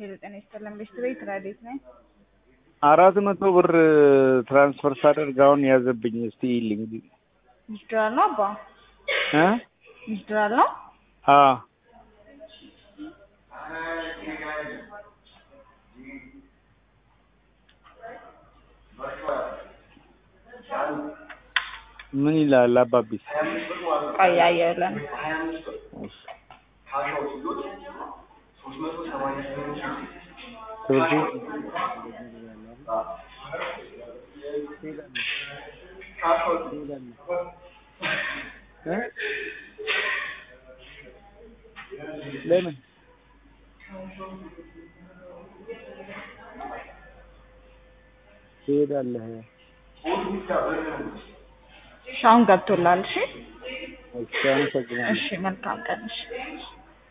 ሄሎ ጤና ይስጥልን ቤስት ቤት ረዴት ነኝ። አራት መቶ ብር ትራንስፈር ሳደርግ አሁን ያዘብኝ። እስቲ ይልኝ ሚስድራል ነው አባ እ ሚስድራል ነው። አ ምን ይላል አባቢስ? ቆይ አየለን ትምህርት እ ለምን ትሄዳለህ? እሺ አሁን ገብቶላል። እሺ እሺ፣ አመሰግናለሁ። እሺ መልካም ቀን። እሺ